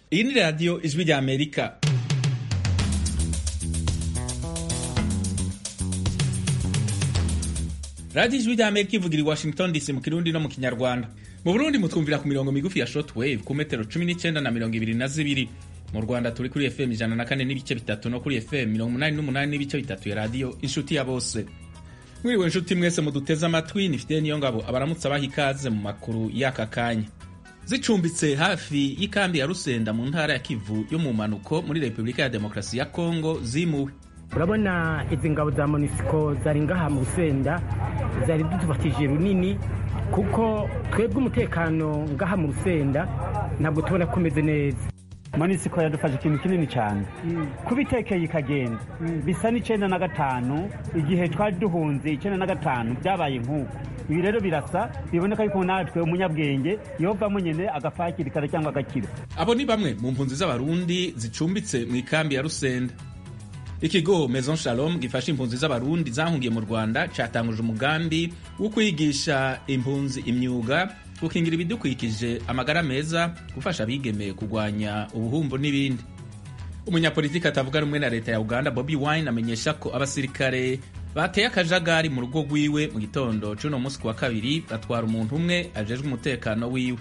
iyi ni radiyo ijwi rya amerika radiyo ijwi rya amerika ivugira i washington dc mu kirundi no mu kinyarwanda mu burundi mutwumvira ku mirongo migufi ya shortwave ku metero cumi n'icyenda na mirongo ibiri na zibiri mu rwanda turi kuri fm ijana na kane n'ibice bitatu no kuri fm mirongo umunani n'umunani n'ibice bitatu ya radiyo inshuti ya bose mwiriwe inshuti mwese muduteze amatwi nifite niyo ngabo abaramutse abaha ikaze mu makuru y'aka kanya zicumbitse hafi y'ikambi ya rusenda mu ntara ya kivu yo mu mpanuko muri repubulika ya demokarasi ya kongo zimuwe urabona izi ngabo za monisiko zari ngaha mu rusenda zari dutubatije runini kuko twebwe umutekano ngaha mu rusenda ntabwo tubona ko umeze neza monisiko yadufashe ikintu kinini cyane kuba itekeye ikagenda bisa n'icyenda na gatanu igihe twari duhunze icyenda na gatanu byabaye nk'uko ibi rero birasa biboneka yuko natwe umunyabwenge yovamo nyine agapfa hakiri kare cyangwa agakira abo ni bamwe mu mpunzi z'abarundi zicumbitse mu ikambi ya rusenda ikigo maison shalom gifasha impunzi z'abarundi zahungiye mu rwanda cyatanguje umugambi wo kwigisha impunzi imyuga gukingira ibidukikije amagara meza gufasha abigemeye kurwanya ubuhumbu n'ibindi umunyapolitiki atavuga rumwe na leta ya uganda bobi wine amenyesha ko abasirikare bateye akajagari mu rugo rwiwe mu gitondo c'uno munsi wa kabiri batwara umuntu umwe ajejwe umutekano wiwe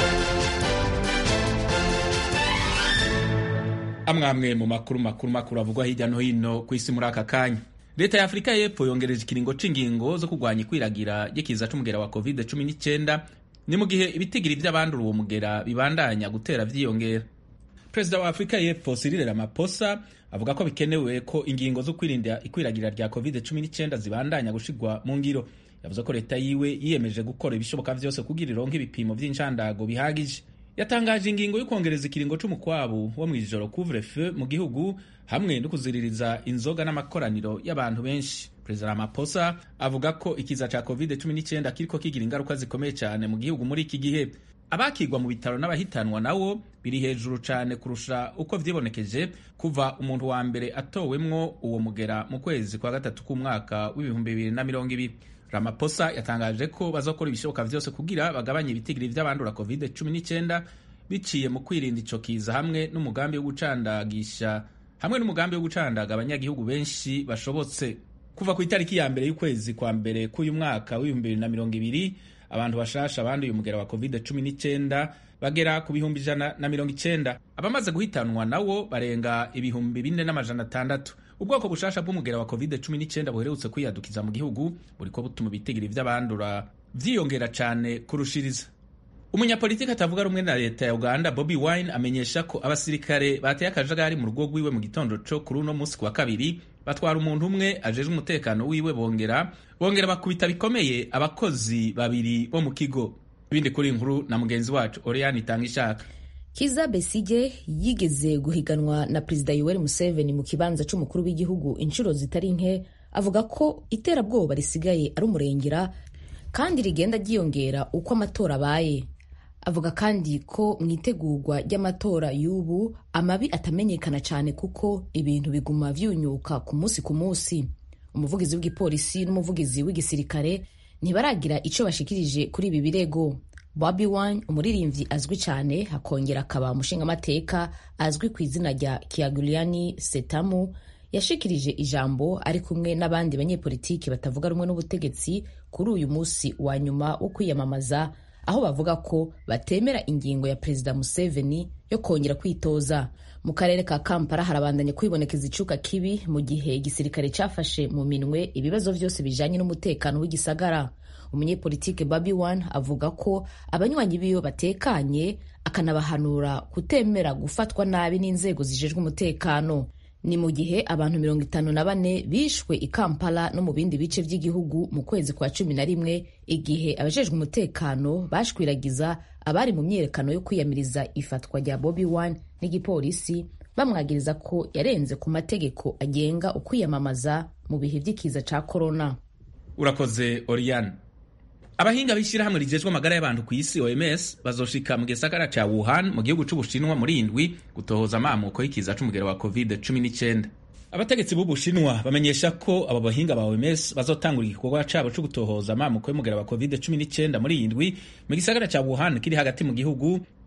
amwamwe mu makuru makuru makuru avugwa hirya no hino ku isi muri aka kanya leta ya afurika y'epfo yongereje ikiringo c'ingingo zo kurwanya ikwiragira ry'ikiza c'umugera wa covid 19 ni mu gihe ibitigiri vy'abandura uwo mugera bibandanya gutera vyiyongera perezida wa afurika y'epfo Cyril Ramaphosa avuga ko bikenewe ko ingingo zo kwirinda ikwiragira rya covid 19 zibandanya gushigwa mu ngiro yavuze ko leta yiwe yiyemeje gukora ibishoboka vyose kugira ironke ibipimo vy'incandago bihagije yatangaje ingingo yo kongereza ikiringo c'umukwabu wo mw'ijoro couvre feu mu gihugu hamwe no kuziririza inzoga n'amakoraniro y'abantu benshi perezida Ramaphosa avuga ko ikiza ca covid-19 kiriko kigira ingaruka zikomeye cyane mu gihugu muri iki gihe abakigwa mu bitaro n'abahitanwa nawo biri hejuru cyane kurusha uko vyibonekeje kuva umuntu wa mbere atowemwo uwo mugera mu kwezi kwa gatatu k'umwaka w'ibihumbi bibiri na mirongo ibiri Ramaphosa yatangaje ko bazakora ibishoboka vyose kugira bagabanye ibitigiri vy'abandura covid-19 biciye mu kwirinda ico kiza hamwe n'umugambi wo gucandagisha hamwe n'umugambi wo gucandaga abanyagihugu benshi bashobotse kuva ku itariki ya mbere y'ukwezi kwa mbere k'uyu mwaka w'ibihumbi bibiri na mirongo ibiri abantu bashasha banduye umugera wa covid-19 bagera ku bihumbi ijana na mirongo icenda abamaze guhitanwa nawo barenga ibihumbi bine n'amajana atandatu ubwoko bushasha bw'umugera wa covid-19 buherutse kwiyadukiza mu gihugu buriko butuma ibitigiri vy'abandura vyiyongera cane kurushiriza umunyapolitiki atavuga rumwe na leta ya uganda bobi wine amenyesha ko abasirikare bateye akajagari mu rugo rwiwe mu gitondo co kuri uno munsi wa kabiri batwara umuntu umwe ajejwe umutekano wiwe bongera bongera bakubita bikomeye abakozi babiri bo mu kigo ibindi kuri inkuru na mugenzi wacu oriane itanga ishaka kiza besige yigeze guhiganwa na perezida yoweri museveni mu kibanza c'umukuru w'igihugu inshuro zitari nke avuga ko iterabwoba risigaye ari umurengera kandi rigenda ryiyongera uko amatora abaye avuga kandi ko mu itegurwa ry'amatora y'ubu amabi atamenyekana cyane kuko ibintu biguma vyunyuka ku munsi ku munsi umuvugizi w'igipolisi n'umuvugizi w'igisirikare ntibaragira ico bashikirije kuri ibi birego Bobi Wine umuririmbyi azwi cyane hakongera akaba umushingamateka azwi ku izina rya Kyagulanyi Setamu yashikirije ijambo ari kumwe n'abandi banyepolitiki batavuga rumwe n'ubutegetsi kuri uyu munsi wa nyuma wo kwiyamamaza aho bavuga ko batemera ingingo ya perezida Museveni yo kongera kwitoza mu karere ka Kampala harabandanya kwibonekeza icuka kibi mu gihe igisirikare cyafashe mu minwe ibibazo vyose bijanye n'umutekano w'igisagara umunyepolitike Bobi Wine avuga ko abanywanyi biwe batekanye akanabahanura kutemera gufatwa nabi n'inzego zijejwe umutekano ni mu gihe abantu mirongo itanu na bane bishwe i Kampala no mu bindi bice by'igihugu mu kwezi kwa cumi na rimwe igihe abajejwe umutekano bashwiragiza abari mu myiyerekano yo kwiyamiriza ifatwa rya Bobi Wine n'igipolisi bamwagiriza ko yarenze ku mategeko agenga ukwiyamamaza mu bihe by'ikiza ca korona urakoze oriane abahinga b'ishyirahamwe rigejwe amagara y'abantu ku isi oms bazoshika mu gisagara ca wuhan mu gihugu c'ubushinwa muri indwi gutohoza amamuko y'ikiza c'umugero wa covid 19 abategetsi b'ubushinwa bamenyesha ko abo bahinga ba OMS bazotangura igikorwa cabo co gutohoza amamuko y'umugera wa covid 19 muri iyi ndwi mu gisagara ca Wuhan kiri hagati mu gihugu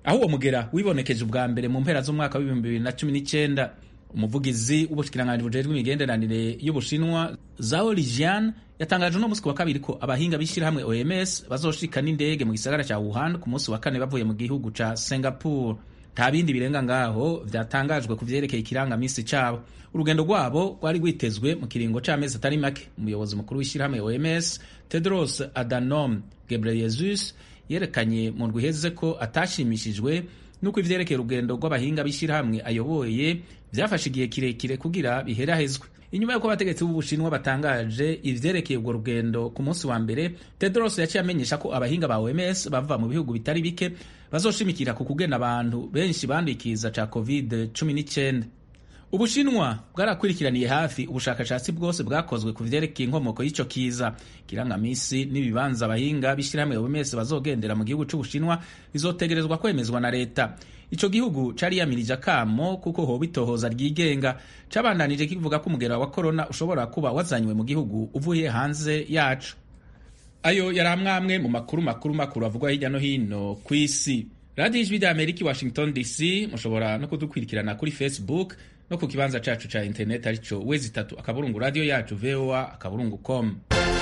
aho uwo mugera wibonekeje ubwa mbere mu mpera z'umwaka w'ibihumbi bibiri na cumi n'icyenda umuvugizi w'ubushikiranganji bujejwe imigenderanire y'ubushinwa zao lijian yatangaje uno munsi ku wa kabiri ko abahinga b'ishyirahamwe oms bazoshika n'indege mu gisagara cya wuhan ku munsi wa kane bavuye mu gihugu ca singapore nta bindi birenga ngaho vyatangajwe ku vyerekeye ikirangamisi cabo urugendo rwabo rwari rwitezwe mu kiringo c'amezi atari make umuyobozi mukuru w'ishyirahamwe oms tedros adhanom ghebreyesus yerekanye mu ndwi iheze ko atashimishijwe nuko ivyerekeye urugendo rw'abahinga b'ishyirahamwe ayoboye vyafashe igihe kirekire kugira biherahezwe inyuma y'uko abategetsi b'ubushinwa batangaje ivyerekeye urwo rugendo ku munsi wa mbere tedros yaciye amenyesha ko abahinga ba oms bava mu bihugu bitari bike bazoshimikira ku kugena abantu benshi bandikiza ca covid 19 ubushinwa bwarakurikiraniye hafi ubushakashatsi bwose bwakozwe ku vyerekeye inkomoko y'ico kiza kirangamisi n'ibibanza abahinga b'ishyirahamwe oms bazogendera mu gihugu c'ubushinwa bizotegerezwa kwemezwa na leta ico gihugu cariyamirije akamo kuko hoba itohoza ryigenga cabandanije kivuga ko umugera wa korona ushobora kuba wazanywe mu gihugu uvuye hanze yacu ayo yari amwamwe mu makuru makuru makuru avugwa hirya no hino ku isi radiyo ijwi rya amerika i washington dc mushobora no kudukurikirana kuri facebook no ku kibanza cacu ca internet arico wezi itatu akaburungu radiyo yacu voa akaburungu com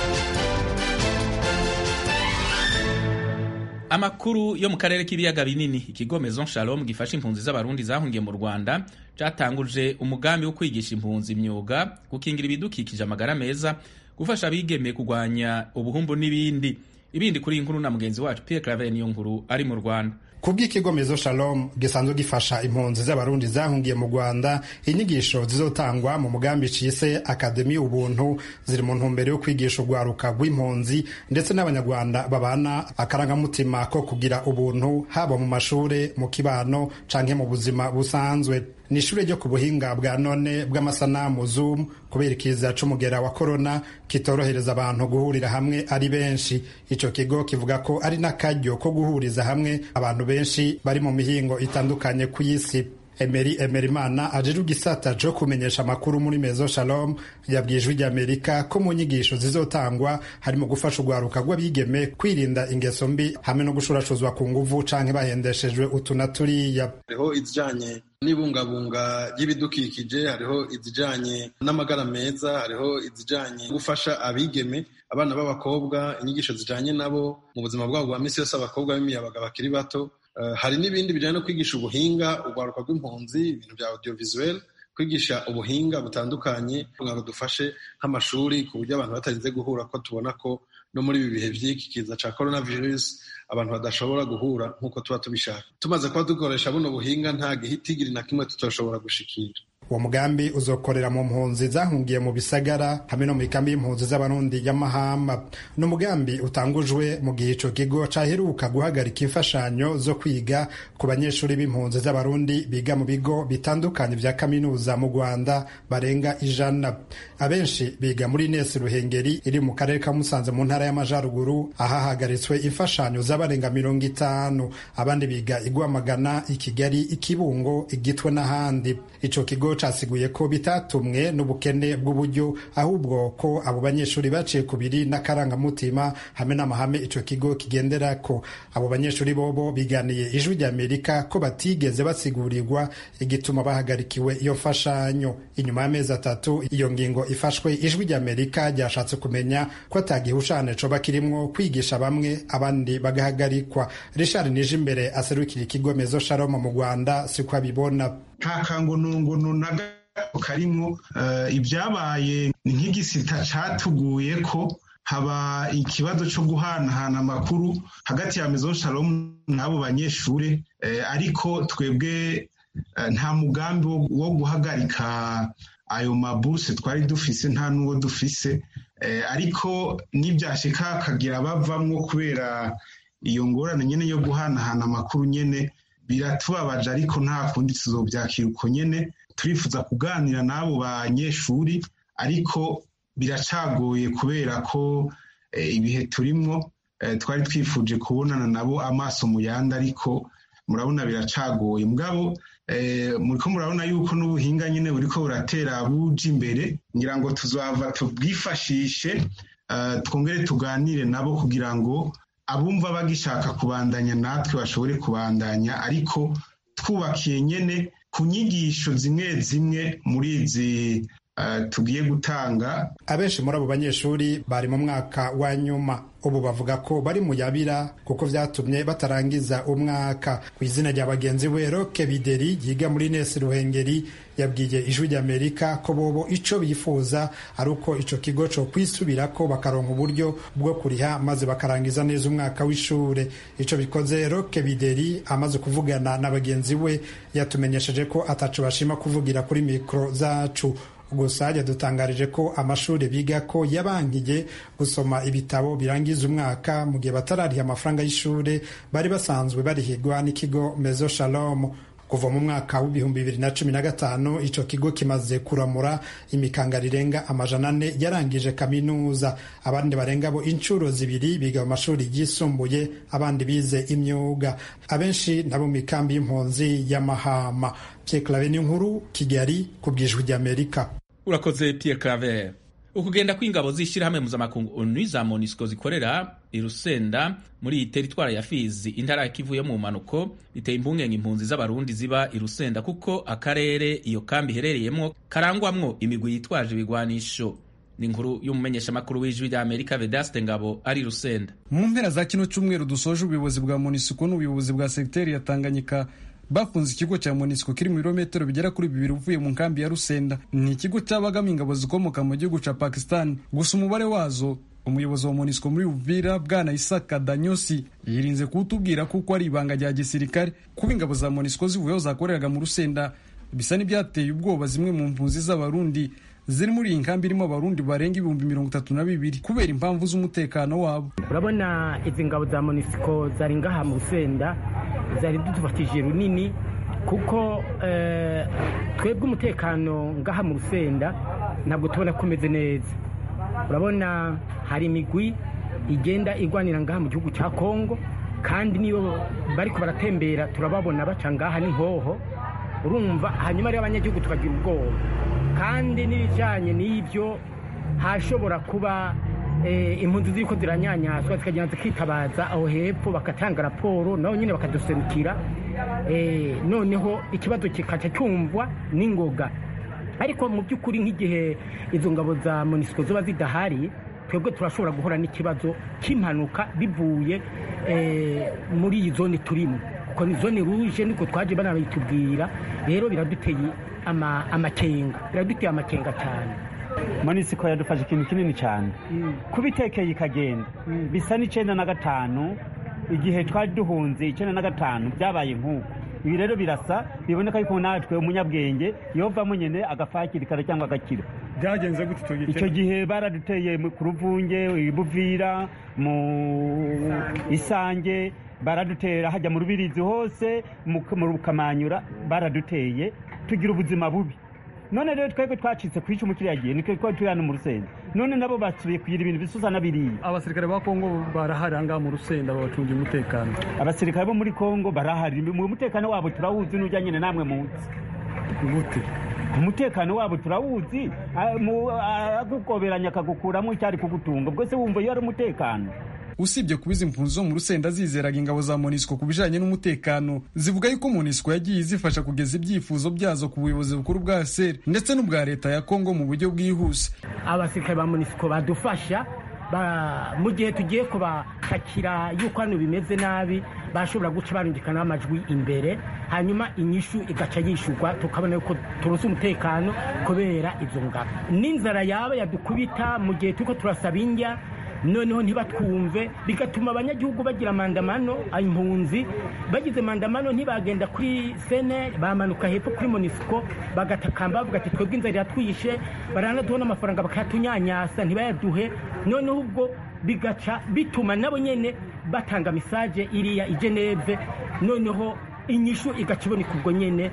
amakuru yo mu karere k'ibiyaga binini ikigo maison shalom gifasha impunzi z'abarundi zahungiye mu rwanda catanguje umugambi wo kwigisha impunzi imyuga gukingira ibidukikije amagara meza gufasha abigeme kurwanya ubuhumbu n'ibindi ibindi kuri inkuru na mugenzi wacu Pierre Claver niyo nkuru ari mu Rwanda kubw'ikigo mezo shalom gisanzwe gifasha impunzi z'abarundi zahungiye mu rwanda inyigisho zizotangwa mu mugambi cise akademi ubuntu ziri mu ntumbero yo kwigisha urwaruka rw'impunzi ndetse n'abanyarwanda babana akarangamutima ko kugira ubuntu haba mu mashure mu kibano canke mu buzima busanzwe ni ishure ryo ku buhinga bwa none bw'amasanamu zoom kubera ikiza c'umugera wa korona kitorohereza abantu guhurira hamwe ari benshi ico kigo kivuga ko ari n'akaryo ko guhuriza hamwe abantu benshi bari mu mihingo itandukanye ku isi Emery Emerimana ajejwe igisata co kumenyesha amakuru muri Mezo Shalom yabwiye ijwi ry'Amerika ko mu nyigisho zizotangwa harimo gufasha urwaruka rw'abigeme kwirinda ingeso mbi hamwe no gushurashuzwa ku nguvu canke bahendeshejwe utu na turiya hariho izijanye n'ibungabunga ry'ibidukikije hariho izijanye n'amagara meza hariho izijanye gufasha abigeme abana b'abakobwa inyigisho zijanye nabo mu buzima bwabo bwa misi yose abakobwa b'imiyabaga bakiri bato hari n'ibindi bijyanye no kwigisha ubuhinga urwaruka rw'impunzi ibintu bya audiovisuel kwigisha ubuhinga butandukanye kugira ngo dufashe nk'amashuri ku buryo abantu batarinze guhura ko tubona ko no muri ibi bihe by'iki kiza cya coronavirus abantu badashobora guhura nk'uko tuba tubishaka tumaze kuba dukoresha buno buhinga nta gihitigiri na kimwe tutashobora gushikira uwo mugambi uzokorera mu mpunzi zahungiye mu bisagara hamwe no mu ikambi y'impunzi z'abarundi y'amahamba ni umugambi utangujwe mu gihe ico kigo caheruka guhagarika imfashanyo zo kwiga ku banyeshuri b'impunzi z'abarundi biga mu bigo bitandukanye vya kaminuza mu rwanda barenga ijana abenshi biga muri nesi ruhengeri iri mu karere ka musanze mu ntara y'amajaruguru ahahagaritswe imfashanyo z'abarenga mirongo itanu abandi biga igwamagana ikigali ikibungo igitwe n'ahandi ico kigo casiguye ko bitatumwe n'ubukene bw'uburyo ahubwo ko abo banyeshuri baciye kubiri n'akarangamutima hamwe n'amahame ico kigo kigendera ko abo banyeshuri bobo biganiye ijwi ry'amerika ko batigeze basigurirwa igituma bahagarikiwe iyo mfashanyo inyuma y'amezi atatu iyo ngingo ifashwe ijwi ry'amerika ryashatse kumenya ko atagihushane coba kirimwo kwigisha bamwe abandi bagahagarikwa richard nije imbere aserukira ikigo mezo sharoma mu rwanda siko abibona nta kangonongono na gato karimwo ibyabaye ni nk'igisita catuguye ko haba ikibazo cyo guhanahana amakuru hagati ya mezo shalom n'abo banyeshure ariko twebwe nta mugambi wo guhagarika ayo maburuse twari dufise nta n'uwo dufise ariko n'ibyashika hakagira bavamwo kubera iyo ngorane nyine yo guhanahana amakuru nyine biratubabaje ariko nta kundi tuzobyakira uko nyine turifuza kuganira n'abo banyeshuri ariko biracagoye kubera ko ibihe turimwo twari twifuje kubonana nabo amaso mu yandi ariko murabona biracagoye mugabo muriko murabona yuko n'ubuhinga nyine buriko buratera buja imbere ngira ngo tuzava tubwifashishe twongere tuganire nabo kugira ngo abumva bagishaka kubandanya natwe bashobore kubandanya ariko twubakiye nyene ku nyigisho zimwe zimwe muri izi tugiye gutanga abenshi muri abo banyeshuri bari mu mwaka wa nyuma ubu bavuga ko bari mu yabira kuko vyatumye batarangiza umwaka ku izina rya bagenzi we roke bideri yiga muri nesi ruhengeri yabwiye ijwi ry'amerika ko bobo ico bifuza ari uko ico kigo co kwisubirako bakaronka uburyo bwo kuriha maze bakarangiza neza umwaka w'ishure ico bikoze roke bideri amaze kuvugana na bagenzi we yatumenyesheje ko ataco bashima kuvugira kuri mikro zacu gusa yadutangarije ko amashuri biga ko yabankiye gusoma ibitabo birangiza umwaka mu gihe batarariha amafaranga y'ishuri bari basanzwe barihigwa n'ikigo mezo shalom kuva mu mwaka w'ibihumbi bibiri na cumi na gatanu ico kigo kimaze kuramura imikanga rirenga amajana ane yarangije kaminuza abandi barenga bo inshuro zibiri biga mu mashuri yisumbuye abandi bize imyuga abenshi nabo mu mikambi y'impunzi y'amahama Pierre Claver nkuru Kigali ku bwijwi ry'Amerika urakoze Pierre Claver ukugenda kw'ingabo z'ishyirahamwe mpuzamakungu onu za monisco zikorera i rusenda muri iyi teritwara ya fizi intara ya kivu yo mu mpanuko biteye impungenge impunzi z'abarundi ziba i rusenda kuko akarere iyo kambi iherereyemo karangwamwo imigwi yitwaje ibigwanisho ni inkuru y'umumenyeshamakuru w'ijwi rya amerika vedaste ngabo ari rusenda mu mpera za kino cyumweru dusoje ubuyobozi bwa monisco n'ubuyobozi bwa segiteri ya tanganyika bafunze ikigo cya monisco kiri mu birometero bigera kuri bibiri uvuye mu nkambi ya rusenda ni ikigo cyabagamo ingabo zikomoka mu gihugu cya pakistan gusa umubare wazo umuyobozi wa monisco muri uvira bwana isaka danyosi yirinze kuwutubwira kuko ari ibanga rya gisirikare kuba ingabo za monisco zivuyeho zakoreraga mu rusenda bisa n'ibyateye ubwoba zimwe mu mpunzi z'abarundi ziri muri iyi nkambi irimo abarundi barenga ibihumbi mirongo itatu na bibiri kubera impamvu z'umutekano wabo urabona izi ngabo za monisco zari ngaha mu rusenda zari dutufatije runini kuko twebwe umutekano ngaha mu rusenda ntabwo tubona ko umeze neza urabona hari imigwi igenda igwanira ngaha mu gihugu cya kongo kandi niyo bari baratembera turababona baca ngaha n'inkoho urumva hanyuma rero abanyagihugu tukagira ubwoba kandi n'ibijyanye n'ibyo hashobora kuba impunzi ziri ko ziranyanyazwa zikagenda zikitabaza aho hepfo bagatanga raporo nabo nyine bakaduserukira noneho ikibazo kikaca cyumvwa n'ingoga ariko mu by'ukuri nk'igihe izo ngabo za monisiko ziba zidahari twebwe turashobora guhura n'ikibazo cy'impanuka bivuye muri iyi zone turimo kuko ni zone ruje niko twaje banabitubwira rero biraduteye amakenga biraduteye amakenga cyane monisiko yadufashe ikintu kinini cyane kuba itekeye ikagenda bisa n'icyenda na gatanu igihe twari duhunze icyenda na gatanu byabaye nk'uko ibi rero birasa biboneka yuko natwe umunyabwenge yovamo nyine agafakirikara cyangwa agakira byagenze gute icyo gihe baraduteye ku ruvunge ibuvira mu isange baradutera hajya mu rubirizi hose mu rukamanyura baraduteye tugira ubuzima bubi none rero twebwe twacitse ku icumu kiriya gihe nitwe twari turi hano mu rusenda none nabo basubiye kugira ibintu bisusa na biriya abasirikare ba kongo barahari ahangaha mu rusenda babacungira umutekano abasirikare bo muri kongo barahari mu mutekano wabo turawuzi n'ujya nyine namwe munsi gute umutekano wabo turawuzi agukoberanya akagukuramo icyari kugutunga ubwo se wumva iyo ari umutekano usibye kuba izi mpunzi zo mu rusenda zizeraga ingabo za monisco ku bijanye n'umutekano zivuga yuko monisco yagiye izifasha kugeza ibyifuzo byazo ku buyobozi bukuru bwa seri ndetse n'ubwa leta ya kongo mu buryo bwihuse abasirikare ba monisco badufasha mu gihe tugiye kubashakira yuko hano bimeze nabi bashobora guca barungikana amajwi imbere hanyuma inyishu igaca yishurwa tukabona yuko turonse umutekano kubera izo ngabo n'inzara yaba yadukubita mu gihe turiko turasaba indya noneho ntibatwumve bigatuma abanyagihugu bagira mandamano impunzi bagize mandamano ntibagenda kuri sene bamanuka hepfo kuri monisiko bagatakamba bavuga ati twebwe inzara iratwishe baranaduha n'amafaranga bakayatunyanyasa ntibayaduhe noneho ubwo bigaca bituma nabo nyine batanga mesaje iriya i geneve noneho inyishu igaca iboneka ubwo nyine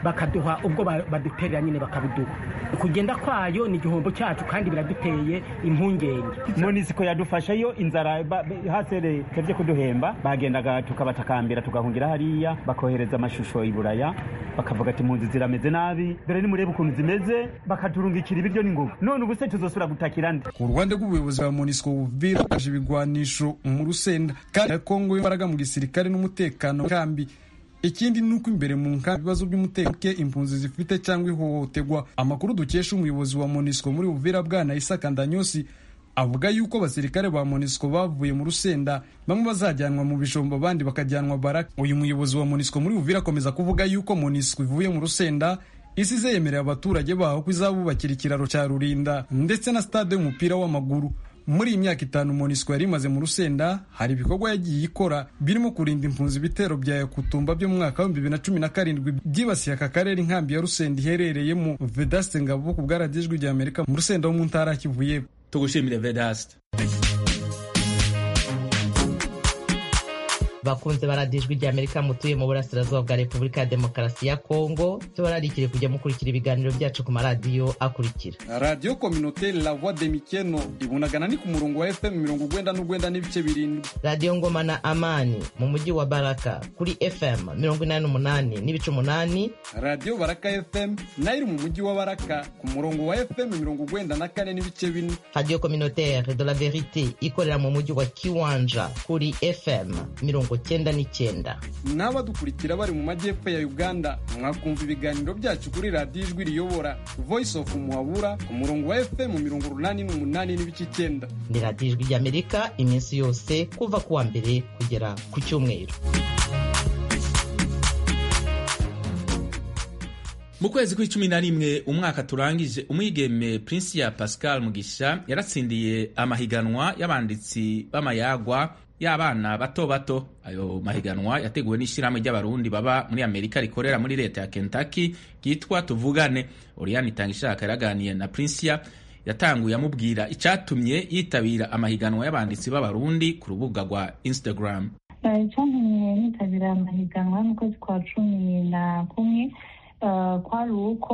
bakaduha ubwo baduterera nyine bakabuduha kugenda kwayo ni igihombo cyacu kandi biraduteye impungenge monisiko yadufasheyo inzara hasere tevye kuduhemba bagendaga tukabatakambira tugahungira hariya bakohereza amashusho i buraya bakavuga ati impunzi zirameze nabi dore nimurebe ukuntu zimeze bakaturungikira ibiryo n'inguvu none ubu se tuzosubira gutakira nde ku ruhande rw'ubuyobozi bwa monisco buvira baje ibigwanisho mu rusenda kandi kongo imbaraga mu gisirikare n'umutekano kambi ikindi ni uko imbere mu nkambi ibibazo by'umutekano impunzi zifite cyangwa ihohoterwa amakuru dukesha umuyobozi wa monisco muri buvira bwana isaka ndanyosi avuga yuko abasirikare ba monisco bavuye mu rusenda bamwe bazajyanwa mu bijombo abandi bakajyanwa baraka uyu muyobozi wa monisco muri buvira akomeza kuvuga yuko monisco ivuye mu rusenda isi izeyemerera abaturage baho ko izabubakira ikiraro cya rurinda ndetse na stade y'umupira w'amaguru muri iyi myaka itanu monisco yari imaze mu rusenda hari ibikorwa yagiye ikora birimo kurinda impunzi ibitero bya yakutumba byo mu mwaka w'ibihumbi bibiri na cumi na karindwi byibasiye aka karere inkambi ya rusenda iherereyemo vedaste ngabo ku bwaradijwi rya amerika mu rusenda wo mu ntara kivuye tugushimire vedaste bakunze baradijwi rya amerika mutuye mu burasirazuba bwa repubulika ya demokarasi ya kongo tubararikire kujya mukurikira ibiganiro byacu ku maradiyo akurikira radiyo kominote la voix de mikeno ibunagana ni ku murongo wa fm mirongo ugwenda n'ugwenda n'ibice birindwi radiyo ngoma na amani mu mujyi wa baraka kuri fm mirongo inani n'umunani n'ibice umunani radiyo baraka fm nayo iri mu mujyi wa baraka ku murongo wa fm mirongo ugwenda na kane n'ibice bine radiyo communautaire de la verite ikorera mu mujyi wa kiwanja kuri fm mirongo cyenda n'icyenda n'abadukurikira bari mu majyepfo ya uganda mwakumva ibiganiro byacu kuri radiyo ijwi riyobora voice of muhabura ku murongo wa fm mirongo urunani n'umunani n'ibice icyenda ni radiyo ijwi ry'amerika iminsi yose kuva ku wa mbere kugera ku cyumweru mu kwezi kw'icumi na rimwe umwaka turangije umwigeme Prinsia Pascal Mugisha yaratsindiye amahiganwa y'abanditsi b'amayagwa y'abana bato bato ayo mahiganwa yateguwe n'ishyirahamwe ry'abarundi baba muri amerika rikorera muri leta ya kentucky ryitwa tuvugane oriane itanga ishaka yaraganiye na Prinsia yatanguye amubwira icyatumye yitabira amahiganwa y'abanditsi b'abarundi ku rubuga rwa instagram icyatumye nitabira amahiganwa mu kwezi kwa cumi na kumwe kwari uko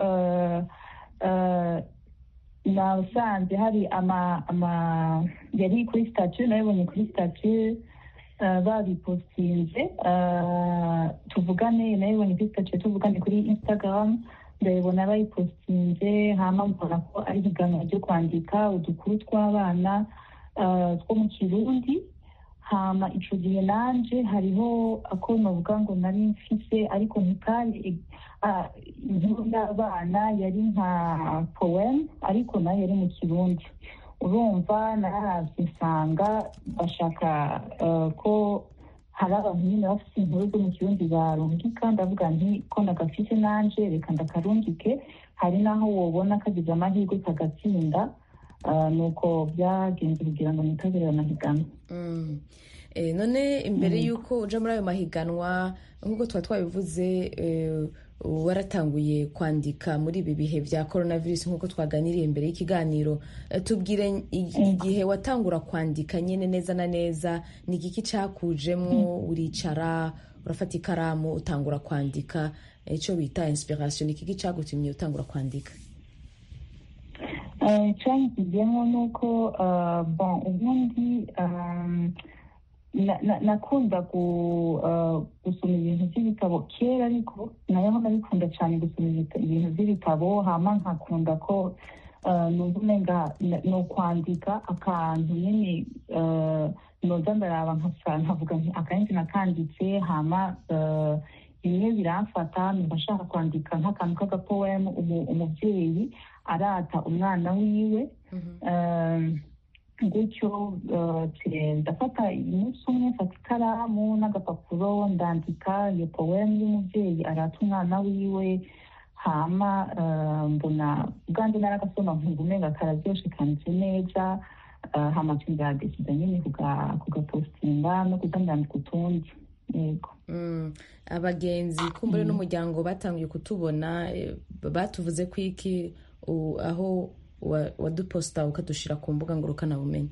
nasanze hari ama ama yari kuri sitasiyo nayibonye kuri sitasiyo babipostinze tuvugane nayibonye kuri sitasiyo tuvugane kuri instagram ndabibona bayipostinze hama mbona ko ari ihiganwa ryo kwandika udukuru tw'abana two mu kirundi hama ico gihe nanje hariho ako novuga ngo nari mfise ariko ntikari inkuru y'abana yari nka poem ariko nayo yari mu kirundi urumva nararavye nsanga bashaka ko hari abantu nyine bafite inkuru zo mu kirundi barungika ndavuga nti ko ndagafise nanje reka ndakarungike hari n'aho wobona kagize amahirwe kagatsinda nuko byagenze kugira ngo nitabire amahiganwa none imbere y'uko uja muri ayo mahiganwa nk'uko tuba twabivuze waratanguye kwandika muri ibi bihe bya coronavirus nk'uko twaganiriye imbere y'ikiganiro tubwire igihe watangura kwandika nyine neza na neza ni igiki cyakujemo uricara urafata ikaramu utangura kwandika icyo bita inspiration ni igiki cyagutumye utangura kwandika cyangizemo ni uko bon ubundi nakunda gusoma ibintu by'ibitabo kera ariko nayo nabikunda cyane gusoma ibintu by'ibitabo hama nkakunda ko numva umenga ni ukwandika akantu nyine noza ndaraba nkavuga nti akenshi nakanditse hama bimwe biramfata numva nshaka kwandika nk'akantu k'agapoemu umubyeyi arata umwana wiwe gutyo ndafata umunsi umwe mfata ikaramu n'agapapuro ndandika iyo powemu y'umubyeyi arata umwana wiwe hama mbona ubwanjye naragasoma nkumva umenga kararyoshe kanditse neza hama ngadesiza nyine kugapositinga no kuza ndandika utundi yego abagenzi kumbure n'umuryango batangiye kutubona batuvuze ko iki aho waduposita ukadushyira ku mbuga ngurukanabumenyi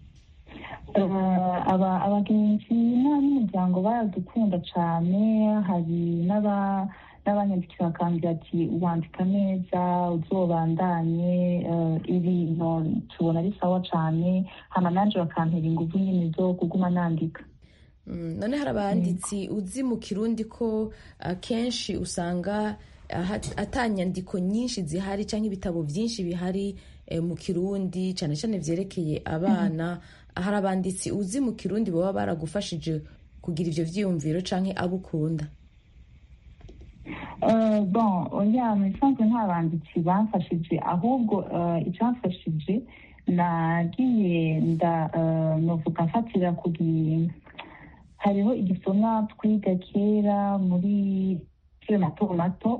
abagenzi n'umuryango baradukunda cyane hari n'abanyandikira bakambwira ati wandika neza uzobandanye ibintu tubona ari sawa cyane hama nanje bakampera ingufu nyine zo kuguma nandika none hari abanditsi uzi mu kirundi ko akenshi usanga atanyandiko nyinshi zihari cyangwa ibitabo byinshi bihari mu kirundi cyane cyane byerekeye abana hari abanditsi uzi mu kirundi baba baragufashije kugira ibyo byiyumviro cyangwa abo ukunda bon oya mu bisanzwe nta banditsi bamfashije ahubwo icyamfashije nagiye ndavuga mfatira ku hariho igisomwa twiga kera muri kera mato mato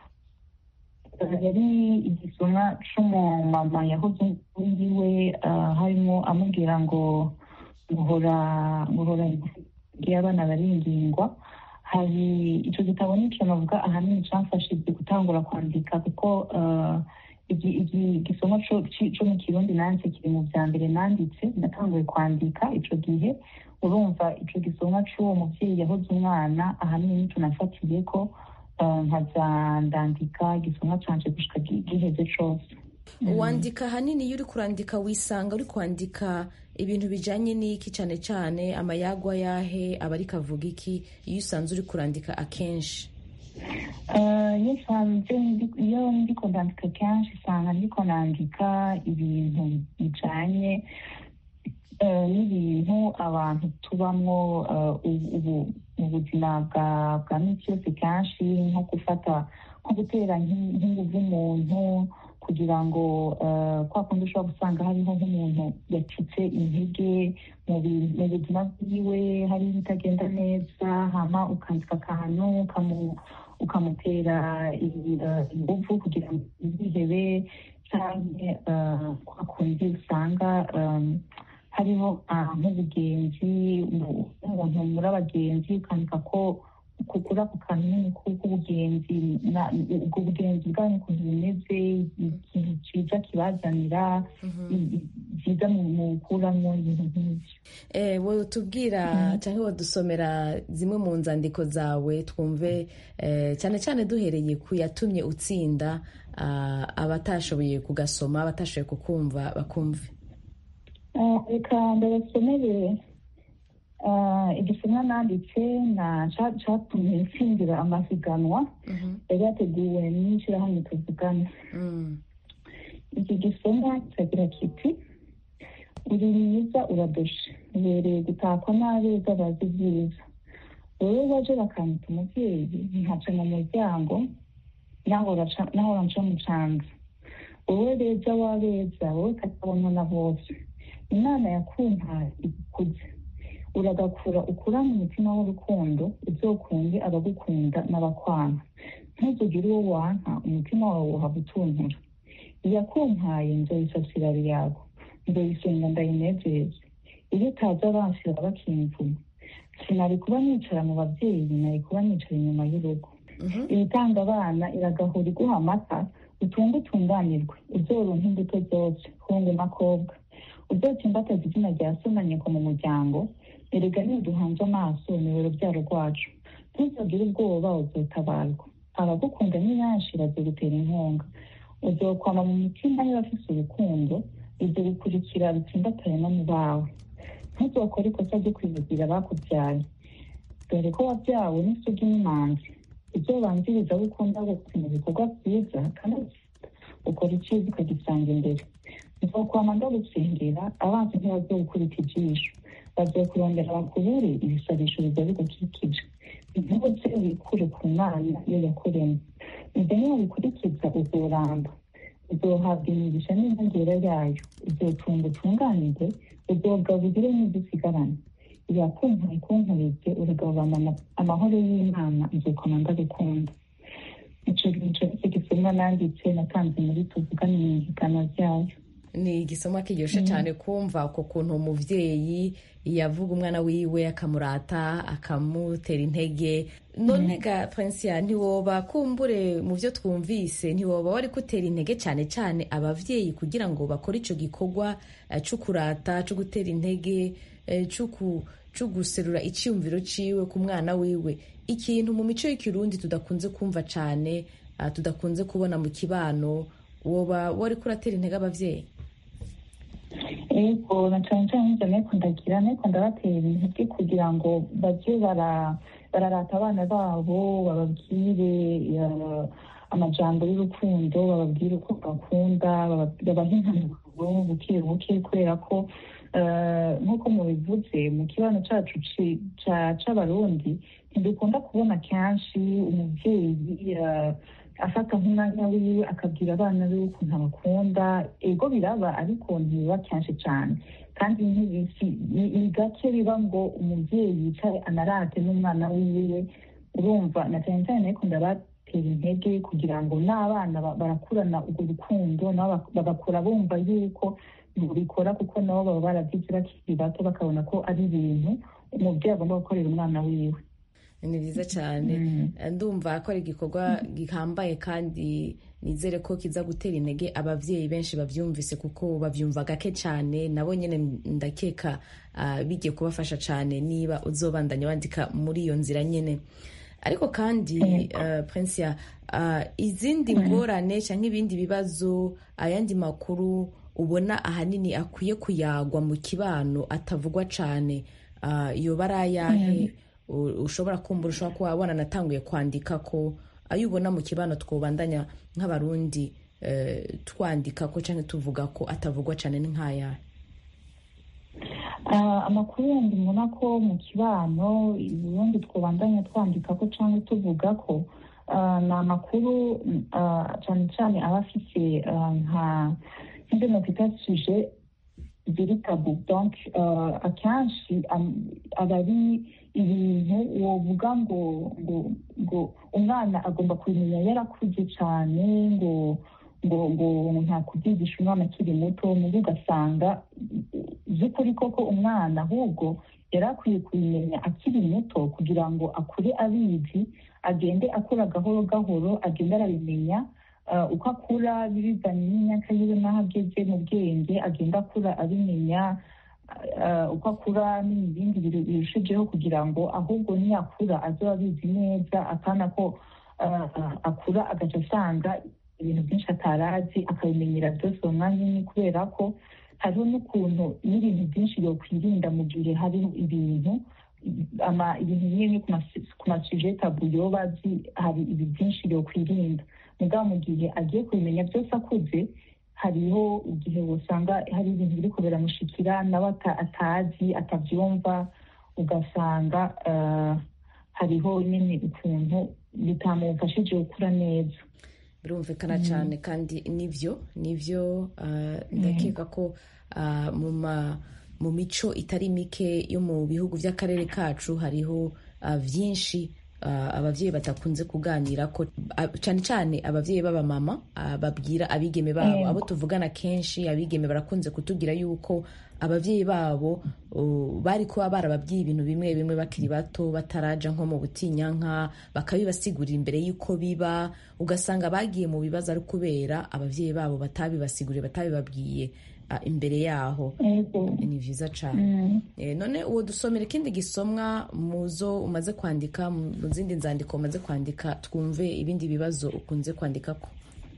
yari igisomwa c'umumama yahoze wiwe harimo amubwira ngo guhora guhora abana baringingwa hari icyo gitabo nicyo navuga ahanini cyamfashije gutangura kwandika kuko igisomwa cyo mu kirundi nanjye kiri mu bya mbere nanditse natanguye kwandika icyo gihe urumva icyo gisomwa cy'uwo mubyeyi yahoze umwana ahanini nicyo nafatiye ko nkaza ndandika igisomwa cyanje gushika giheze cyose wandika ahanini iyo uri kurandika wisanga uri kwandika ibintu bijyanye n'iki cyane cyane amayagwa yahe aba ariko avuga iki iyo usanze uri kurandika akenshi iyo ndiko ndandika kenshi usanga ndiko nandika ibintu bijyanye n'ibintu abantu tubamo ubu mu buzima bwa minsi yose kenshi nko gufata nko gutera nk'inguvu umuntu kugira ngo kwa kundi ushobora gusanga hariho nk'umuntu yacitse intege mu buzima bwiwe hari ibitagenda neza hama ukandika akantu ukamutera inguvu kugira ngo yihebe cyangwa kwa kundi usanga hariho nk'ubugenzi umuntu muri abagenzi ukandika ko kuri ako kantu nyine k'ubugenzi ubwo bugenzi bwanyu ukuntu bumeze ikintu cyiza kibazanira byiza mu gukuramo ibintu nk'ibyo wowe tubwira cyangwa wadusomera zimwe mu nzandiko zawe twumve cyane cyane duhereye ku yatumye utsinda abatashoboye kugasoma abatashoboye kukumva bakumve reka ndabasomere igisomwa nanditse cyatumye ntsindira amahiganwa yari yateguwe n'ishyirahamwe tuvugana iki gisomwa kiragira kiti uri mwiza uradoshe ubereye gutakwa n'abeza bazi byiza wowe waje bakanyita umubyeyi nkaca mu muryango naho nca mu canza wowe beza wabeza wowe katabonwa na bose imana yakumpaye igukuze uragakura ukurane umutima w'urukundo uzokunde abagukunda n'abakwana ntuzugire uwo wanka umutima wawe uhava utuntura iyakumpaye nzoyisasira yawe nzoyisenga ndayinezeze iyo utaza abansira bakimvuma sinari kuba nicara mu babyeyi nari kuba nicara inyuma y'urugo ibitanga abana iragahura iguha amata utunge utunganirwe uzoronka imbuto zose hungu n'akobwa uzotsimbataza izina rya so na nyoko mu muryango erega niduhanze amaso ni urubyaro rwacu ntuzagire ubwoba uzotabarwa abagukunda ni benshi bazogutera inkunga uzokwama mu mitima y'abafise urukundo ibyo bikurikira bitsimbatare no mu bawe ntuzokore ikosa ryo kwivugira abakubyaye dore ko wabyawe n'isugi n'imanzi uzobanziriza abo ukunda bose mu bikorwa byiza kandi ukora icyiza ukagisanga imbere nzokwama ndagusengera abanzi ntibazogukubita ijisho bazokurondera bakubure ibisabisho biza bigukikije intuze wikure ku mana iyo yakuremye ibyo niyo bikurikiza uzoramba uzohabwa imigisha n'inyongera yayo uzotunga utunganirwe uzogaburire n'ibyo usigarana yakumpaye kunkurije uragabana amahoro y'imana nzokoma ndagukunda ico gico nicyo gisomwa nanditse natanze muri tuvugane mu ihigana ryayo ni igisomwa kiryoshe cyane kumva uko kuntu umuvyeyi yavuga umwana wiwe akamurata akamutera intege none ga prinsia ntiwoba kumbure mu byo twumvise ntiwoba wari gutera intege cyane cyane abavyeyi kugira ngo bakore ico gikorwa eh, co kurata co gutera intege eh, co ku- co guserura iciyumviro ciwe ku mwana wiwe ikintu mu mico y'ikirundi tudakunze kumva cane ah, tudakunze kubona mu kibano woba wari kuratera intege abavyeyi ego na cyane cyane nk'ibyo ariko ndagira ariko ndabatera intege kugira ngo bajye bara- bararata abana babo bababwire eh, amajambo y'urukundo bababwire uko bakunda baba- babahe impanuro buke buke kubera ko eh, nk'uko mubivuze mu kibano cyacu ci- ca- c'abarundi ntidukunda kubona kenshi umubyeyi eh, afata nk'umwanya wiwe akabwira abana be ukuntu abakunda ego biraba ariko ntibiba kenshi cyane kandi ntibisi- ni ni gake biba ngo umubyeyi yicare anarate n'umwana wiwe urumva na cyane cyane ariko ndabatera intege kugira ngo n'abana ba- barakurana urwo rukundo nabo bak- bagakura bumva yuko bikora kuko nabo baba barabyize bakiri bato bakabona ko ari ibintu umubyeyi agomba gukorera umwana wiwe ni byiza cyane ndumva ko ari igikorwa gihambaye kandi nizere ko kiza gutera intege ababyeyi benshi babyumvise kuko babyumva gake cyane nabo nyine ndakeka ah, bigiye kubafasha cyane niba uzobandanya wandika muri iyo nzira nyine ariko kandi uh, Prinsia uh, izindi ngorane cyangwa ibindi bibazo ayandi makuru ubona ahanini akwiye kuyagwa mu kibano atavugwa cyane uh, yoba ari ayahe U- ushobora kumbura ushobora kuba wabona natanguye kwandika ko ayo ubona mu kibano twobandanya nk'abarundi eh, twandika ko cyangwa tuvuga ko atavugwa cyane ni nk'ayahe Ah, amakuru yandi mbona ko mu kibano ubundi twabandanya twandika ko cyangwa tuvuga ko ah, ni amakuru ah, cyane cyane aba afite ah, nka nk'ibyo nakwita suje ziri tabu donc ah, akenshi am- aba ari ibintu wovuga ngo ngo ngo umwana agomba kubimenya yarakuze cyane ngo ngo ngo nta kubyigisha umwana akiri muto mubi ugasanga by'ukuri koko umwana ahubwo yari akwiye kubimenya akiri muto kugira ngo akure abizi agende akura gahoro gahoro agende arabimenya Ah, uko akura bibizanye n'imyaka yiwe n'aho ageze mu bwenge agenda akura abimenya ah, uko akura n'ibindi biru- birushijeho kugira ngo ahubwo niyakura azoba abizi neza akana ko ah, ah, akura agaca asanga ibintu byinshi atarazi akabimenyera byose uwo mwanya umwe kubera ko hariho n'ukuntu n'ibintu byinshi yokwirinda mu gihe hariho ibintu ama ibintu bimwe ku masi- ku masuje tabu yoba azi hari ibi byinshi yokwirinda mugabo mu gihe agiye kubimenya byose akuze hariho igihe usanga hari ibintu biri biramushikira nawe ata- atazi atabyumva ugasanga ah, hariho nyine ukuntu bitamufashije gukura neza birumvikana cyane kandi nibyo nibyo ah, ndakeka ko ah, mu ma- mu mico itari mike yo mu bihugu by'akarere kacu hariho ah, byinshi ah, ababyeyi batakunze kuganira ko ah, cyane cyane ababyeyi b'abamama ah, babwira abigeme babo Yego. abo tuvugana kenshi abigeme barakunze kutubwira yuko ababyeyi babo uh, bari kuba barababwiye ibintu bimwe bimwe bakiri bato bataraja nko mu butinyanka bakabibasigurira imbere y'uko biba ugasanga bagiye mu bibazo ari kubera ababyeyi babo batabibasiguriye batabibabwiye ah, imbere yaho Yego. ni byiza cyane Mm. Eh, none uwo dusomera ikindi gisomwa mu zo umaze kwandika mu zindi nzandiko umaze kwandika twumve ibindi bibazo ukunze kwandika ko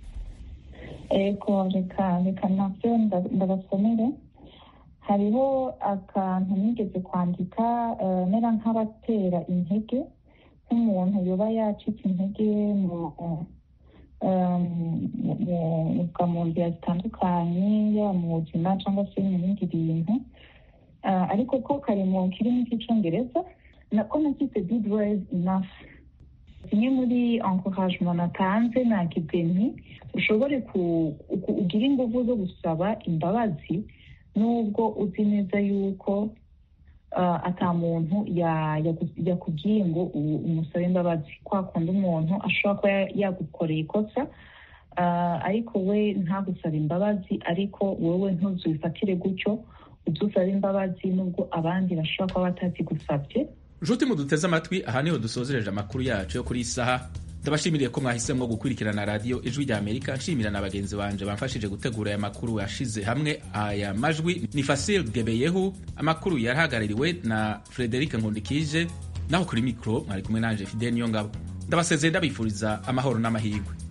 ego reka reka nabyo nda- ndabasomere hariho akantu nigeze kwandika eh, mera nk'abatera intege nk'umuntu yoba yacitse intege mu eh, mu- mu- mu- mu nzira zitandukanye yaba mu buzima cyangwa se mu bindi bintu Ah, ariko ko kari mu kirimi cy'icyongereza nako nakise good ways enough zimwe muri encouragement natanze nagize nti ushobore ku- ku- ugire ingufu zo gusaba imbabazi nubwo uzi neza yuko ah, ata muntu ya- yagu- yakubwiye ngo u- umusabe imbabazi kwa kundi umuntu ashobora kuba ya- yagukoreye ikosa ariko we ntagusaba imbabazi ariko wowe ntuzubifatire gutyo udusaba imbabazi nubwo abandi bashobora kuba batazigusabye nshuti muduteze amatwi aha niho dusozereje amakuru yacu yo kuri iyi saha ndabashimiriye ko mwahisemo gukurikirana radiyo ijwi rya amerika nshimira na bagenzi banje bamfashije gutegura aya makuru yashize hamwe aya majwi ni fasil gebeyehu amakuru yarahagarariwe na frederic nkundikije naho kuri mikoro mwari kumwe nanje fidel niyo ngabo ndabasezeye ndabifuriza amahoro n'amahirwe